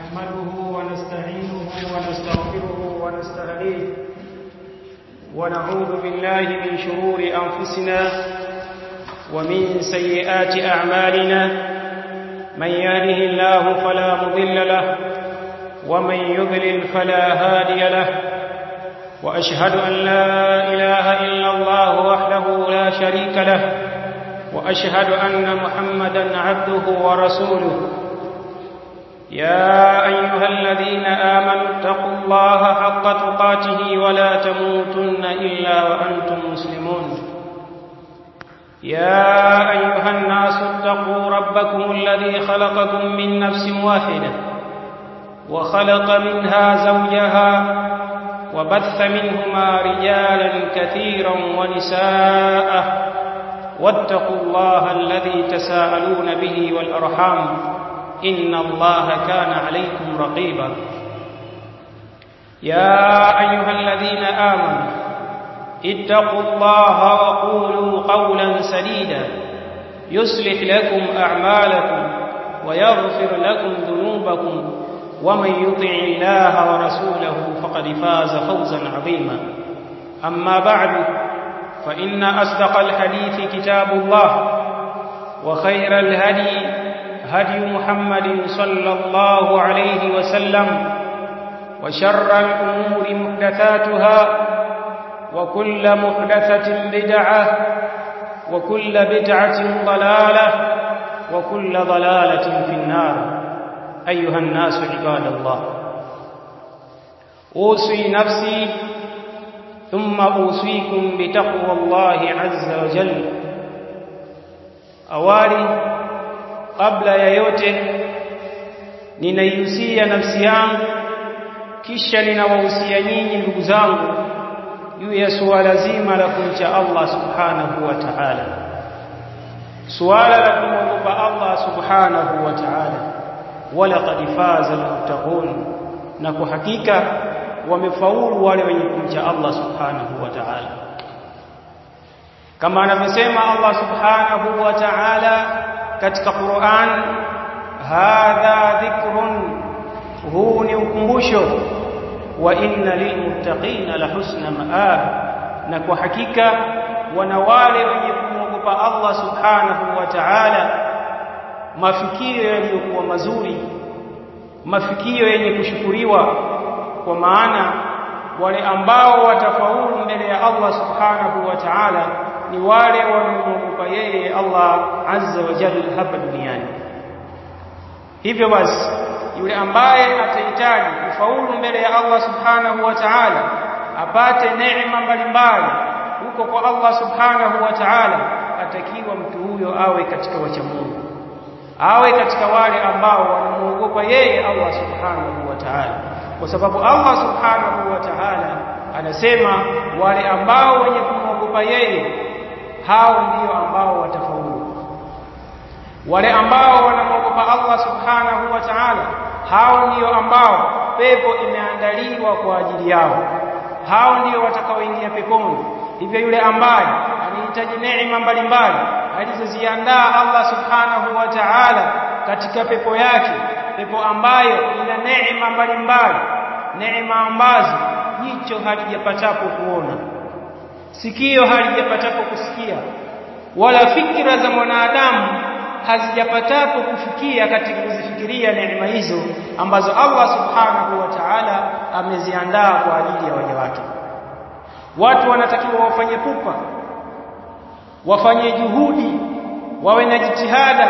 نحمده ونستعينه ونستغفره ونستهديه ونعوذ بالله من شرور أنفسنا ومن سيئات أعمالنا من يهده الله فلا مضل له ومن يضلل فلا هادي له وأشهد أن لا إله إلا الله وحده لا شريك له وأشهد أن محمدا عبده ورسوله يا أيها الذين آمنوا اتقوا الله حق تقاته ولا تموتن إلا وأنتم مسلمون يا أيها الناس اتقوا ربكم الذي خلقكم من نفس واحدة وخلق منها زوجها وبث منهما رجالا كثيرا ونساء واتقوا الله الذي تساءلون به والأرحام إن الله كان عليكم رقيبا يا أيها الذين آمنوا اتقوا الله وقولوا قولا سديدا يصلح لكم أعمالكم ويغفر لكم ذنوبكم ومن يطع الله ورسوله فقد فاز فوزا عظيما أما بعد فإن أصدق الحديث كتاب الله وخير الهدي هدي محمد صلى الله عليه وسلم وشر الأمور محدثاتها وكل محدثة بدعة وكل بدعة ضلالة وكل ضلالة في النار أيها الناس عباد الله أوصي نفسي ثم أوصيكم بتقوى الله عز وجل awali kabla ya yote ninaihusia nafsi yangu kisha ninawahusia nyinyi ndugu zangu juu ya suala zima la kumcha Allah subhanahu wa ta'ala suala la kumwogopa Allah subhanahu wa ta'ala wala qad faza almuttaqun na kwa hakika wamefaulu wale wenye kumcha Allah subhanahu wa ta'ala kama anavyosema Allah subhanahu wa ta'ala katika Qur'an hadha dhikrun huu ni ukumbusho wa inna lilmuttaqina la husna ma'ab na kwa hakika wana wale wenye kumwogopa Allah subhanahu wa ta'ala mafikio yaliyokuwa mazuri mafikio yenye kushukuriwa kwa maana wale ambao watafaulu mbele ya Allah subhanahu wa ta'ala ni wale wanaomwogopa yeye Allah azza wa jalla hapa duniani hivyo basi yule ambaye atahitaji kufaulu mbele ya Allah subhanahu wa ta'ala apate neema mbalimbali huko kwa Allah subhanahu wa ta'ala atakiwa mtu huyo awe katika wacha Mungu awe katika wale ambao wanamuogopa yeye Allah subhanahu wa ta'ala kwa sababu Allah subhanahu wa ta'ala anasema wale ambao wenye kumwogopa yeye hao ndio ambao watafaulu wale ambao wanamwogopa Allah subhanahu wa ta'ala hao ndio ambao pepo imeandaliwa kwa ajili yao hao ndio watakaoingia peponi hivyo yule ambaye anahitaji neema mbalimbali alizoziandaa Allah subhanahu wa ta'ala katika pepo yake pepo ambayo ina neema mbalimbali neema ambazo jicho halijapatapo kuona sikio halijapatapo kusikia wala fikra za mwanadamu hazijapatapo kufikia katika kuzifikiria neema hizo ambazo Allah subhanahu wa ta'ala ameziandaa kwa ajili ya waja wake watu wanatakiwa wafanye pupa wafanye juhudi wawe na jitihada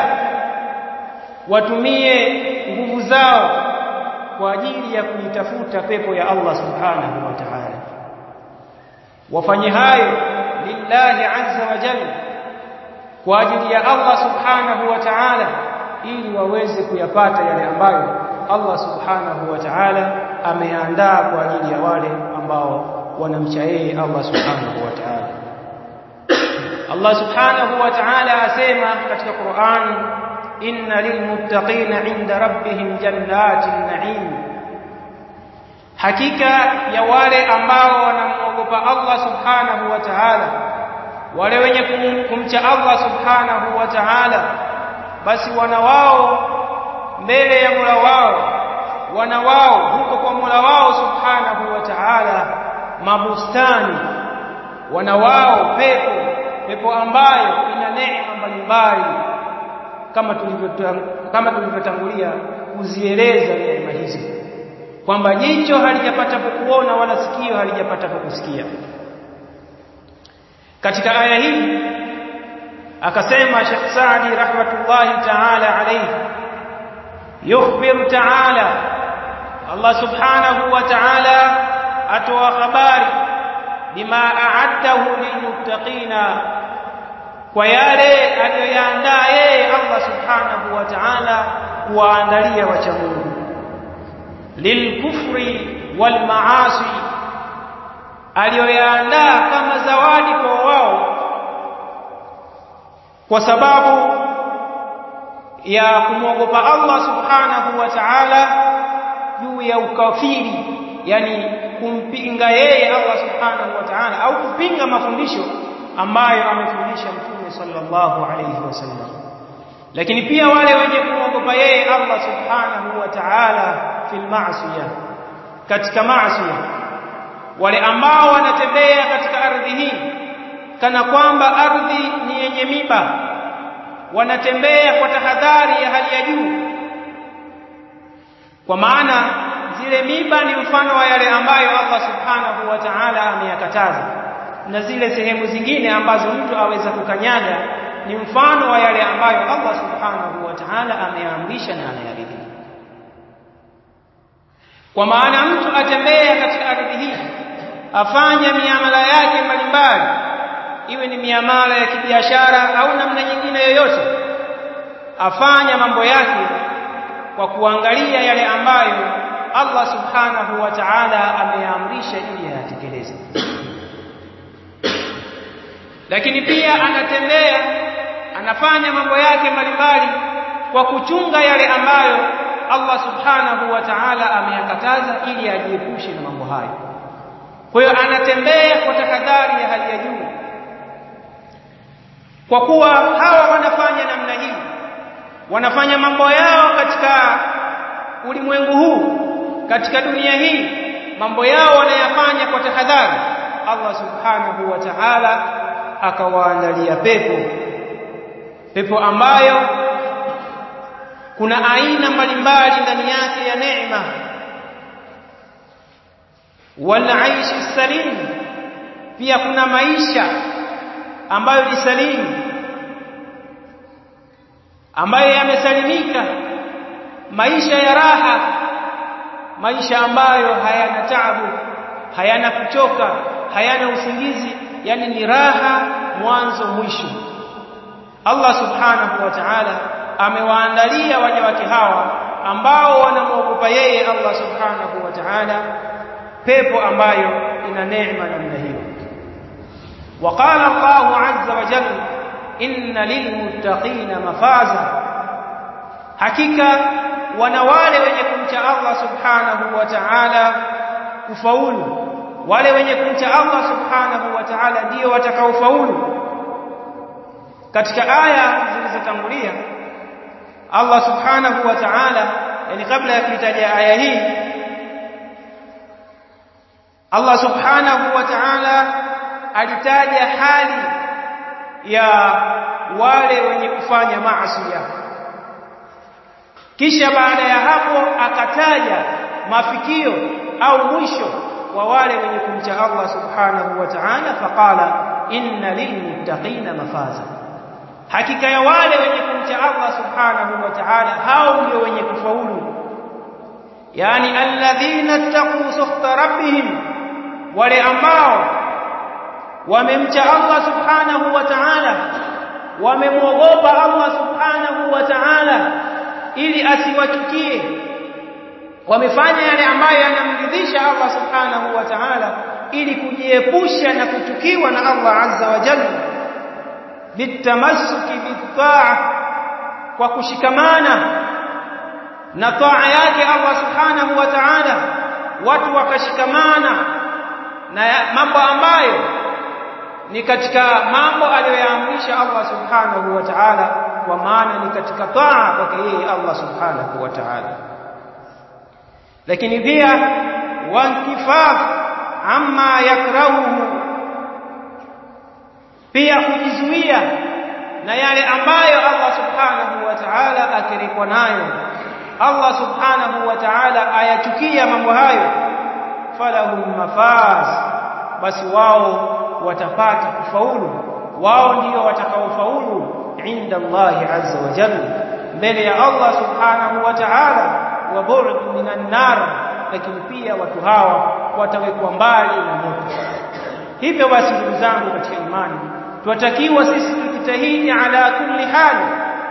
watumie nguvu zao kwa ajili ya kuitafuta pepo ya Allah subhanahu wa ta'ala wafanye hayo lillahi azza wa jalla kwa ajili ya Allah subhanahu wa ta'ala ili waweze kuyapata yale ambayo Allah subhanahu wa ta'ala ameandaa kwa ajili ya wale ambao wanamcha yeye Allah subhanahu wa ta'ala Allah subhanahu wa ta'ala asema katika Qur'an inna lilmuttaqina 'inda rabbihim jannatin na'im hakika ya wale ambao wanamwogopa Allah subhanahu wa ta'ala wale wenye kumcha Allah subhanahu wa ta'ala basi wana wao mbele ya Mola wao wana wao huko kwa Mola wao subhanahu wa ta'ala mabustani wana wao pepo pepo ambayo ina neema mbalimbali kama kama tulivyotangulia kuzieleza neema hizo kwamba jicho halijapata kukuona wala sikio halijapata kukusikia katika aya hii akasema Sheikh Saadi rahmatullahi ta'ala alayhi yukhbir ta'ala Allah subhanahu wa ta'ala atoa habari bima a'addahu lilmuttaqina kwa yale aliyoyaandaa yeye Allah subhanahu wa ta'ala kuwaandalia wacha Mungu lilkufri wal maasi aliyoyaandaa kama zawadi kwa wao kwa sababu ya kumwogopa Allah subhanahu wa ta'ala juu ya ukafiri yani kumpinga yeye Allah subhanahu wa ta'ala au kupinga mafundisho ambayo amefundisha mtume sallallahu alayhi wasallam lakini pia wale wenye kumwogopa yeye Allah subhanahu wa ta'ala fil ma'siyah katika maasiya wale ambao wanatembea katika ardhi hii kana kwamba ardhi ni yenye miba wanatembea kwa tahadhari ya hali ya juu kwa maana zile miba ni mfano wa yale ambayo Allah subhanahu wa ta'ala ameyakataza na zile sehemu zingine ambazo mtu aweza kukanyaga ni mfano wa yale ambayo Allah subhanahu wa ta'ala ameamrisha na ameyaridhia kwa maana mtu atembea katika ardhi hii afanya miamala yake mbalimbali iwe ni miamala ya kibiashara au namna nyingine yoyote afanya mambo yake kwa kuangalia yale ambayo Allah subhanahu wa ta'ala ameamrisha ili ayatekeleze lakini pia anatembea anafanya mambo yake mbalimbali kwa kuchunga yale ambayo Allah subhanahu wa ta'ala ameyakataza ili ajiepushe na mambo hayo kwa hiyo anatembea kwa tahadhari ya hali ya juu kwa kuwa hawa wanafanya namna hii wanafanya mambo yao katika ulimwengu huu katika dunia hii mambo yao wanayafanya kwa tahadhari Allah subhanahu wa ta'ala akawaandalia pepo pepo ambayo kuna aina mbalimbali ndani yake ya neema wal aishi salim pia kuna maisha ambayo ni salimu ambayo yamesalimika maisha ya raha maisha ambayo hayana taabu hayana kuchoka hayana usingizi yani ni raha mwanzo mwisho Allah subhanahu wa ta'ala amewaandalia waja wake hawa ambao wanamwogopa yeye Allah subhanahu wa ta'ala pepo ambayo ina neema namna hiyo وقال الله عز وجل إن للمتقين مفازا hakika wana wale wenye kumcha Allah subhanahu wa ta'ala kufaulu wale wenye kumcha Allah subhanahu wa ta'ala ndio watakaofaulu katika aya zilizotangulia Allah subhanahu wa ta'ala yani kabla ya kuitaja aya hii Allah subhanahu wa ta'ala alitaja hali ya wale wenye kufanya maasi kisha baada ya hapo akataja mafikio au mwisho wa wale wenye kumcha Allah subhanahu wa ta'ala faqala inna lilmuttaqina mafaza hakika ya wale wenye kumcha Allah subhanahu wa ta'ala hao ndio wenye kufaulu yani alladhina taqu sukhta rabbihim wale ambao wamemcha Allah subhanahu wa ta'ala wamemwogopa Allah subhanahu wa ta'ala ili asiwachukie wamefanya yale ambayo yanamridhisha Allah subhanahu wa ta'ala ili kujiepusha na kuchukiwa na Allah azza wa jalla bitamassuki bitaa kwa kushikamana na taa yake Allah subhanahu wa ta'ala watu wakashikamana na mambo ambayo ni katika mambo aliyoyaamrisha Allah subhanahu wa ta'ala kwa maana ni katika taa kwake yeye Allah subhanahu wa ta'ala lakini pia wankifaf amma yakrahuhu pia kujizuia na yale ambayo Allah subhanahu wa ta'ala akirikwa nayo Allah subhanahu wa ta'ala ayachukia mambo hayo falahum mafaz basi wao watapata kufaulu wao ndio watakaofaulu inda Allah azza wa jalla mbele ya Allah subhanahu wa ta'ala wa bu'd minan nar lakini pia watu hawa watawekwa mbali na moto hivyo basi ndugu zangu katika imani tunatakiwa sisi tujitahidi ala kulli hali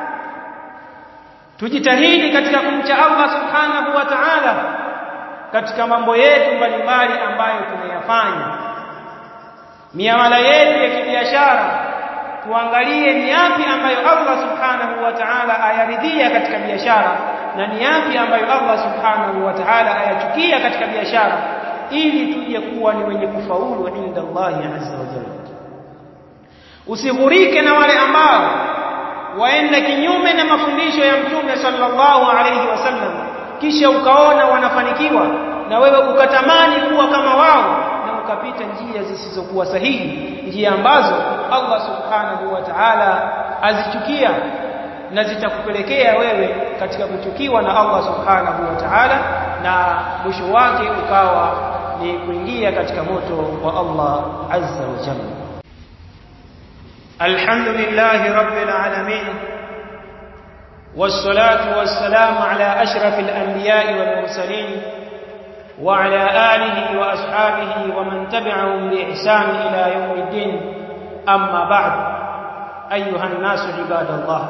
tujitahidi katika kumcha Allah subhanahu wa ta'ala katika mambo yetu mbalimbali ambayo tunayafanya miamala yetu ya kibiashara tuangalie ni yapi ambayo Allah subhanahu wa ta'ala ayaridhia katika biashara na ni yapi ambayo Allah subhanahu wa ta'ala ayachukia katika biashara ili tuje kuwa ni wenye kufaulu inda Allah azza wa jalla usighurike na wale ambao waenda kinyume na mafundisho ya mtume sallallahu alayhi wasallam kisha ukaona wanafanikiwa na wewe ukatamani kuwa kama wao na ukapita njia zisizokuwa sahihi njia ambazo Allah subhanahu wa ta'ala azichukia na zitakupelekea wewe katika kuchukiwa na Allah subhanahu wa ta'ala na mwisho wake ukawa ni kuingia katika moto wa Allah azza wa jalla الحمد لله رب العالمين والصلاة والسلام على أشرف الأنبياء والمرسلين وعلى آله وأصحابه ومن تبعهم بإحسان إلى يوم الدين أما بعد أيها الناس عباد الله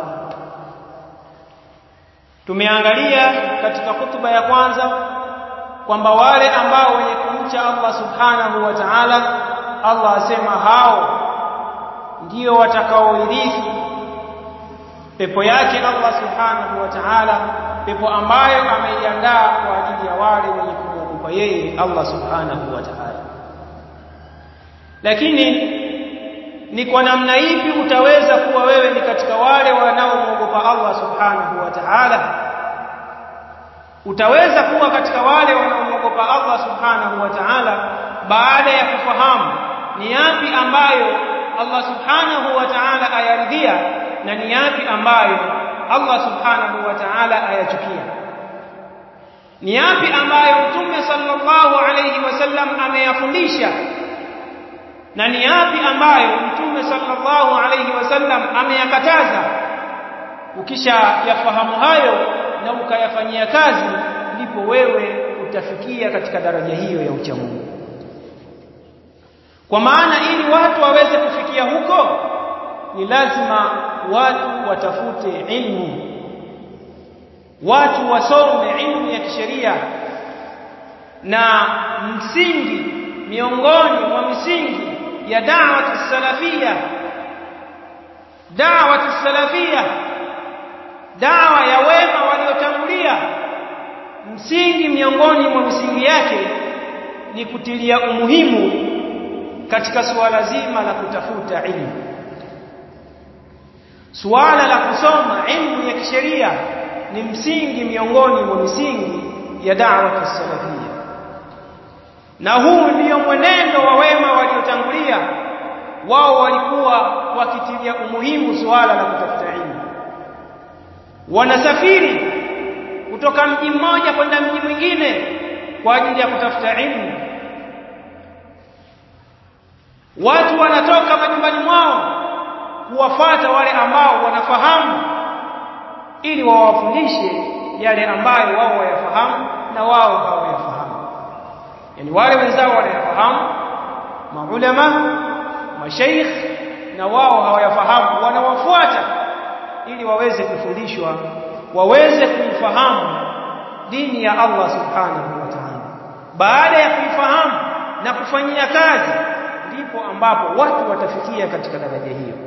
tumeangalia katika hutuba ya kwanza kwamba wale ambao wenye kumcha Allah subhanahu wa ta'ala Allah asema hao ndio watakaoirithi pepo yake Allah subhanahu wa ta'ala pepo ambayo ameiandaa kwa ajili ya wale wenye kumwogopa yeye Allah subhanahu wa ta'ala lakini ni kwa namna ipi utaweza kuwa wewe ni katika wale wanaomwogopa Allah subhanahu wa ta'ala utaweza kuwa katika wale wanaomwogopa Allah subhanahu wa ta'ala baada ya kufahamu ni yapi ambayo Allah subhanahu wa ta'ala ayaridhia na ni yapi ambayo Allah subhanahu wa ta'ala ayachukia ni yapi ambayo mtume sallallahu alayhi wasallam ameyafundisha na ni yapi ambayo mtume sallallahu alayhi wasallam ameyakataza ukisha yafahamu hayo na ukayafanyia kazi ndipo wewe utafikia katika daraja hiyo ya uchamungu kwa maana ili watu waweze kufikia huko ni lazima watu watafute ilmu watu wasome ilmu ya kisheria na msingi miongoni mwa misingi ya da'wat salafia da'wat salafia dawa ya wema waliotangulia msingi miongoni mwa misingi yake ni kutilia umuhimu katika suala zima la kutafuta ilmu suala la kusoma ilmu ya kisheria ni msingi miongoni mwa misingi ya da'wa salafia na huu ndio mwenendo wa wema waliotangulia wao walikuwa wakitilia umuhimu suala la kutafuta ilmu wanasafiri kutoka mji mmoja kwenda mji mwingine kwa ajili ya kutafuta ilmu watu wanatoka majumbani mwao kuwafata wale ambao wanafahamu ili wawafundishe yale ambayo wao wayafahamu na wao hawayafahamu yani wale wenzao wanayafahamu maulama mashaikh na wao hawayafahamu wanawafuata ili waweze kufundishwa waweze kuifahamu dini ya Allah subhanahu wa ta'ala baada ya kuifahamu na kufanyia kazi ndipo ambapo watu watafikia katika daraja hiyo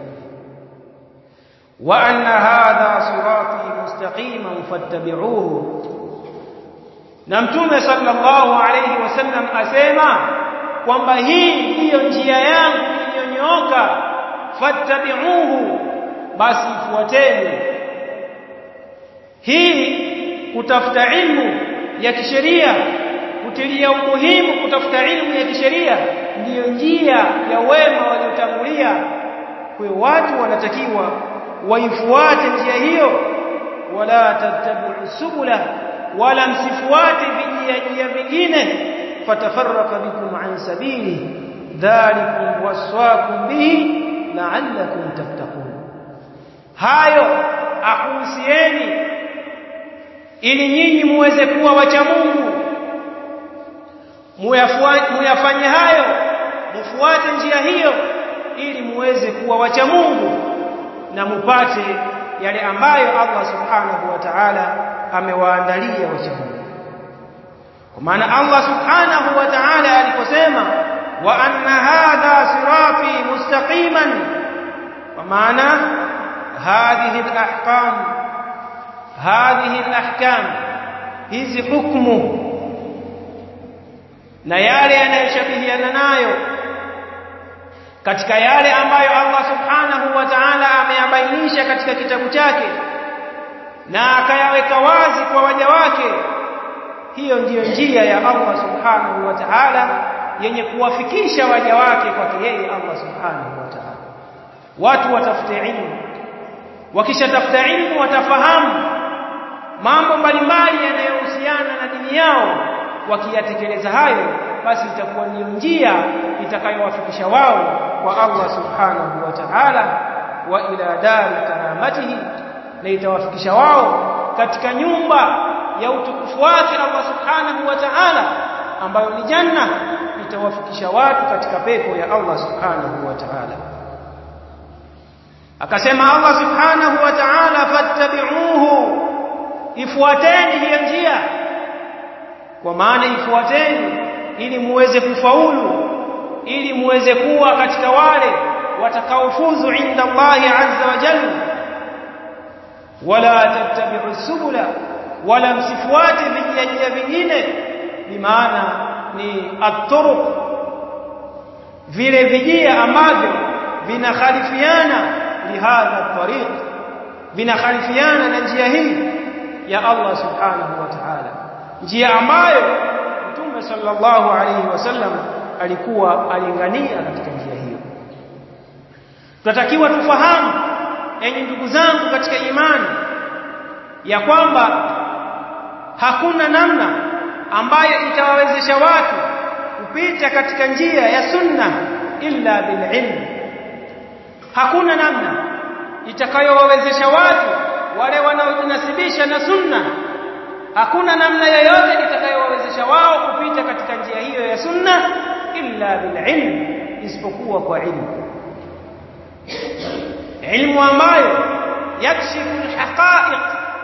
wa anna hadha sirati mustaqiman fattabi'uhu na mtume sallallahu alayhi wasallam asema kwamba hii ndiyo njia yangu iliyonyooka fattabi'uhu basi fuateni hii kutafuta ilmu ya kisheria kutilia umuhimu kutafuta ilmu ya kisheria ndiyo njia ya wema waliotangulia kwa watu wanatakiwa waifuate njia hiyo wala tattabi'u subula wala msifuate vijia vingine fatafarraqa bikum an sabili dhalikum waswaakum bihi la'allakum tattaqun hayo akuhusieni ili nyinyi muweze kuwa wacha Mungu muyafanye hayo mufuate njia hiyo ili muweze kuwa wacha Mungu na mupate yale ambayo Allah subhanahu wa ta'ala amewaandalia wacha Mungu kwa maana Allah subhanahu wa ta'ala aliposema wa anna hadha sirati mustaqiman kwa maana hadhihi alahkam hadhihi alahkam hizi hukumu na yale yanayoshabihiana nayo katika yale ambayo Allah subhanahu wa ta'ala ameyabainisha katika kitabu chake na akayaweka wazi kwa waja wake hiyo ndiyo njia ya Allah subhanahu wa ta'ala yenye kuwafikisha waja wake kwake yeye Allah subhanahu wa ta'ala watu watafute ilmu wakishatafuta ilmu watafahamu mambo mbalimbali yanayohusiana na dini yao wakiyatekeleza hayo basi itakuwa ni njia itakayowafikisha wao kwa Allah subhanahu wa ta'ala wa ila dari karamatihi na itawafikisha wao katika nyumba ya utukufu wake Allah subhanahu wa ta'ala ambayo ni janna itawafikisha watu katika pepo ya Allah subhanahu wa ta'ala akasema Allah subhanahu wa ta'ala fattabi'uhu ifuateni hiyo njia kwa maana ifuateni ili muweze kufaulu ili muweze kuwa katika wale watakaofuzu inda Allah azza wa jalla wala tattabi'u subula wala msifuate vijia vingine bimaana ni at-turuq vile vijia ambavyo vinakhalifiana lihadha tariq vinakhalifiana na njia hii ya Allah subhanahu wa ta'ala njia ambayo Mtume sallallahu alayhi wasallam alikuwa alingania katika njia hiyo tunatakiwa tufahamu enyi ndugu zangu katika imani ya kwamba hakuna namna ambayo itawawezesha watu kupita katika njia ya sunna illa bililm hakuna namna itakayowawezesha watu wale wanaojinasibisha na sunna hakuna namna yoyote itakayowawezesha wao kupita katika njia hiyo ya sunna illa bililm isipokuwa kwa ilmu ilmu ambayo yakshifu alhaqa'iq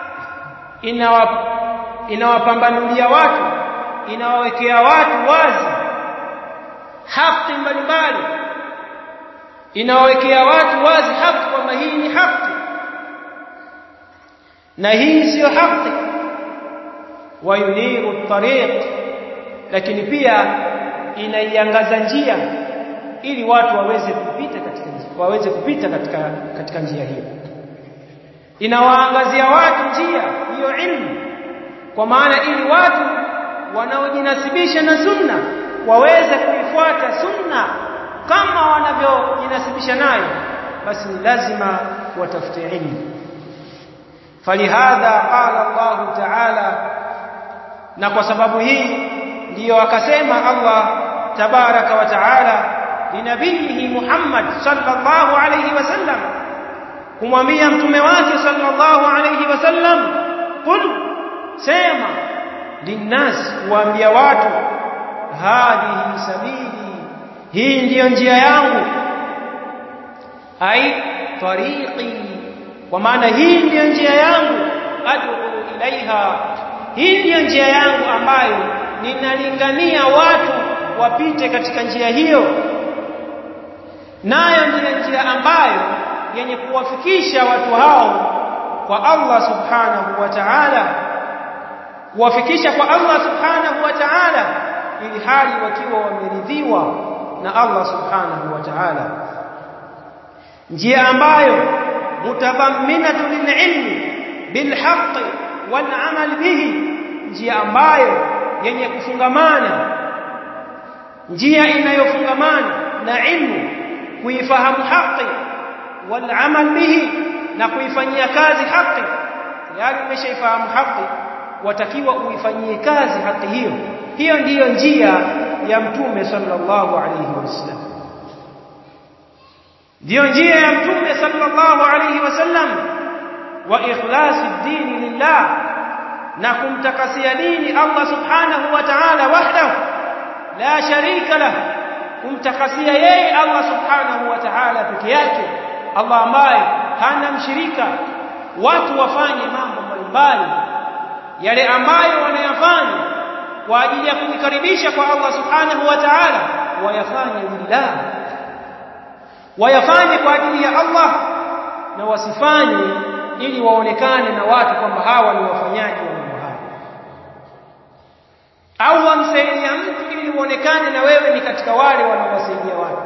inawapambanulia watu inawawekea watu wazi haki mbalimbali inawawekea watu wazi haki kwamba hii ni haki na hii siyo haki wayuniru tariq lakini pia inaiangaza njia ili watu waweze kupita katika waweze kupita katika katika njia hiyo inawaangazia watu njia hiyo ilmu kwa maana ili watu wanaojinasibisha na sunna waweze kuifuata sunna kama wanavyojinasibisha nayo basi ni lazima watafute ilmu falihadha qala Allah ta'ala na kwa sababu hii ndiyo akasema Allah tabaraka wa ta'ala linabihi Muhammad sallallahu alayhi wasallam kumwambia mtume wake sallallahu alayhi wasallam qul sema linnas kuambia watu hadhihi sabili hii ndiyo njia yangu ai tariqi kwa maana hii ndiyo njia yangu ad'u ilaiha hii ndiyo njia yangu ambayo ninalingania watu wapite katika njia hiyo nayo ndiyo njia ambayo yenye kuwafikisha watu hao kwa Allah subhanahu wa ta'ala kuwafikisha kwa Allah subhanahu wa ta'ala ili hali wakiwa wameridhiwa na Allah subhanahu wa ta'ala njia ambayo mutadhamminatu lililmi bilhaqqi walamal bihi njia ambayo yenye kufungamana njia inayofungamana na ilmu kuifahamu haki wal amal bihi na kuifanyia kazi haki tayari umeshaifahamu haki watakiwa uifanyie kazi haki hiyo hiyo ndiyo njia ya mtume sallallahu alayhi wasallam ndiyo njia ya mtume sallallahu alayhi wasallam wa ikhlasi dini lillah na kumtakasia dini Allah subhanahu wa ta'ala wahdahu la sharika lah kumtakasia yeye Allah subhanahu wa ta'ala peke yake Allah ambaye hana mshirika watu wafanye mambo mbalimbali yale ambayo wanayafanya kwa ajili ya kujikaribisha kwa Allah subhanahu wa ta'ala wayafanye lillah wayafanye kwa ajili ya Allah na wasifanye ili waonekane na watu kwamba hawa ni wafanyaji wa mambo haya au wamsaidia mtu ili uonekane na wewe ni katika wale wanaowasaidia watu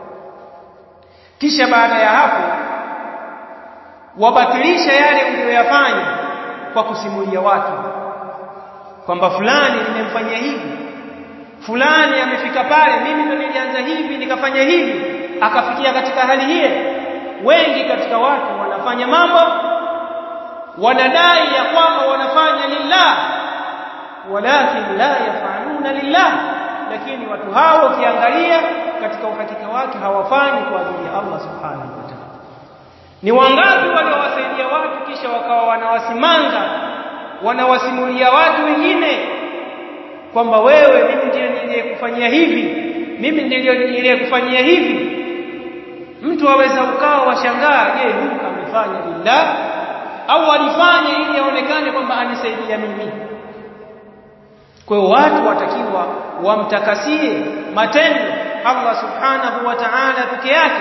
kisha baada ya hapo wabatilisha yale uliyoyafanya kwa kusimulia watu kwamba fulani nimemfanyia hivi fulani amefika pale mimi ndo nilianza hivi nikafanya hivi akafikia katika hali hiyo wengi katika watu wanafanya mambo wanadai ya kwamba wanafanya lillah walakin la yafaluna lillah lakini watu hao ukiangalia katika uhakika wake hawafanyi kwa ajili ya Allah subhanahu wa ta'ala ni wangapi waliowasaidia watu kisha wakawa wanawasimanga wanawasimulia watu wengine kwamba wewe mimi ndiye niliyekufanyia hivi mimi ndiye niliyekufanyia hivi mtu aweza ukawa washangaa je huyu amefanya lillah au alifanya ili aonekane kwamba anisaidia mimi kwa hiyo watu watakiwa wamtakasie matendo Allah subhanahu wa ta'ala peke yake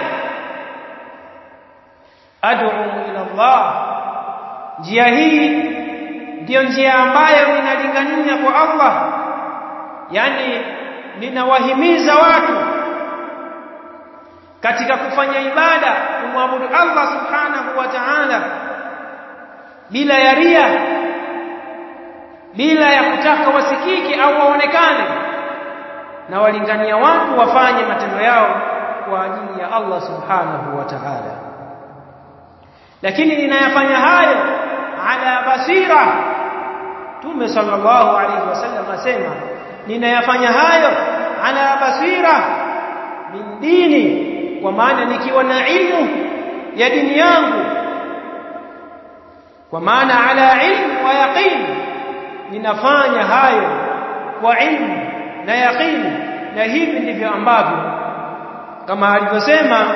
ad'u ila Allah njia hii ndiyo njia ambayo ninalingania kwa Allah yani ninawahimiza watu katika kufanya ibada kumwabudu Allah subhanahu wa ta'ala bila ya ria bila ya kutaka wasikike au waonekane na walingania watu wafanye matendo yao kwa ajili ya Allah subhanahu wa ta'ala lakini ninayafanya hayo ala basira Tume sallallahu alayhi wasallam asema ninayafanya hayo ala basira min dini kwa maana nikiwa na ilmu ya dini yangu kwa maana ala ilmu wa yaqin ninafanya hayo kwa ilmu na yaqin na hivi ndivyo ambavyo kama alivyosema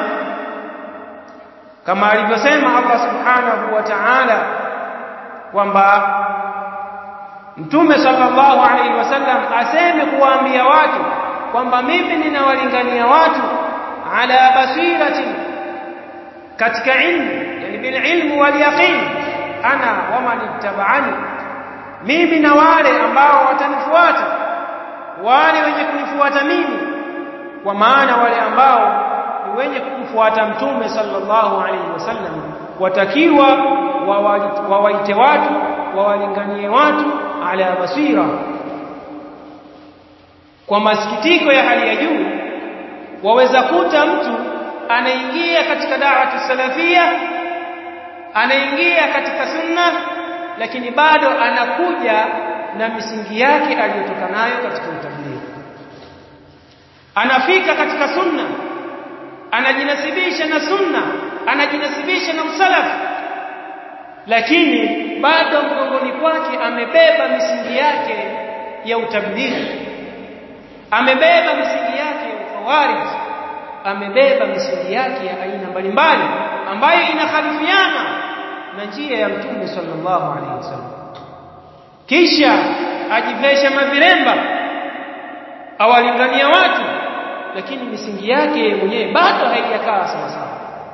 kama alivyosema Allah subhanahu wa ta'ala kwamba Mtume sallallahu alaihi wasallam aseme kuwaambia watu kwamba mimi ninawalingania watu ala basirati katika ilmu yani bil ilmu wal yaqin ana wa man ittaba'ani mimi na wale ambao watanifuata wale wenye kunifuata mimi kwa maana wale ambao ni wenye kumfuata mtume sallallahu alaihi wasallam watakiwa wawaite watu wawalinganie watu ala basira kwa masikitiko ya hali ya juu waweza kuta mtu anaingia katika da'watu salafia anaingia katika sunna lakini bado anakuja na misingi yake aliyotoka nayo katika utablighi anafika katika sunna anajinasibisha na sunna anajinasibisha na usalafu lakini bado mgongoni kwake amebeba misingi yake ya utablighi amebeba misingi yake ya ukhawarij amebeba misingi yake ya aina mbalimbali ambayo inakhalifiana na njia ya mtume sallallahu alaihi wasallam kisha ajivesha maviremba awalingania watu lakini misingi yake mwenyewe bado haijakaa sawa sawa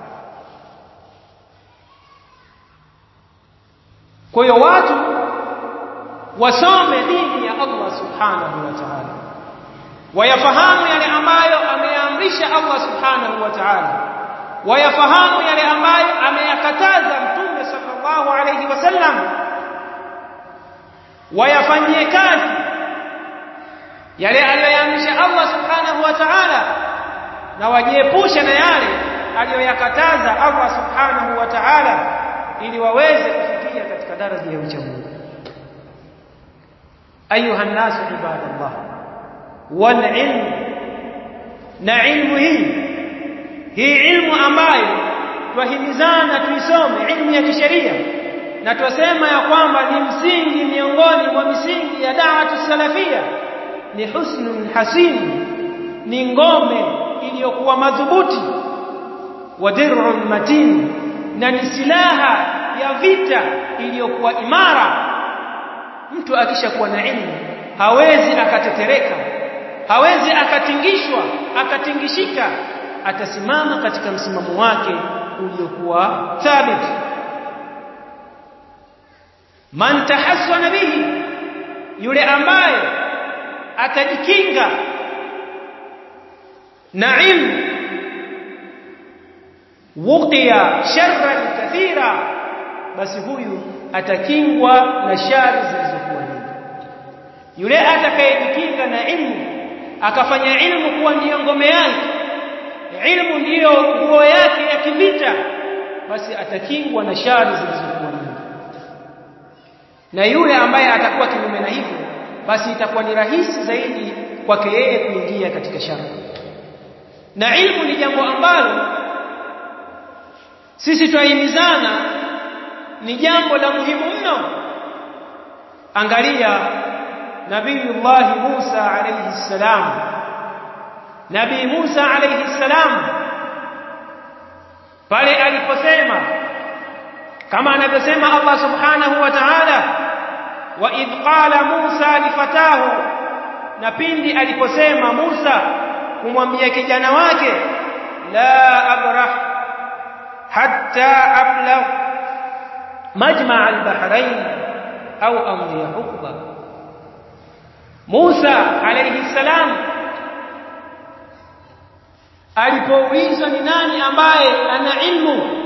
kwa hiyo watu wasome dini ya Allah subhanahu wa ta'ala wayafahamu yale ambayo ameamrisha Allah subhanahu wa ta'ala wayafahamu yale ambayo ameyakataza mtume sallallahu alayhi wasallam wayafanyie kazi yale aliyoyaamrisha Allah subhanahu wa ta'ala na wajiepushe na yale aliyoyakataza Allah subhanahu wa ta'ala ili waweze kufikia katika daraja ya ucha Mungu ayuha nasu ibadallah wal ilm na ilmu hii hii ilmu ambayo twahimizana tuisome ilmu ya kisheria na twasema ya kwamba ni msingi miongoni mwa misingi ya da'watu salafia ni husnun hasin ni ngome iliyokuwa madhubuti wa dir'un matin na ni silaha ya vita iliyokuwa imara mtu akishakuwa na ilmu hawezi akatetereka hawezi akatingishwa akatingishika atasimama katika msimamo wake uliokuwa thabit man tahassana bihi yule ambaye atajikinga na ilmu wuqiya sharran kathira basi huyu atakingwa na shari zilizokuwa nyingi yule atakayejikinga na ilmu akafanya ilmu kuwa ndiyo ngome yake ilmu ndiyo nguo yake ya kivita basi atakingwa na shari zilizokuwa nyingi na yule ambaye atakuwa kinyume na hivyo basi itakuwa ni rahisi zaidi kwake yeye kuingia katika shari na ilmu ni jambo ambalo sisi twahimizana ni jambo la muhimu mno angalia nabiyullah Musa alayhi salam nabii Musa alayhi salam pale aliposema kama anavyosema Allah subhanahu wa ta'ala wa idh qala Musa lifatahu na pindi aliposema Musa kumwambia kijana wake la abrah hatta ablagh majma' al-bahrain au amdi hukba Musa alayhi salam alipoulizwa ni nani ambaye ana ilmu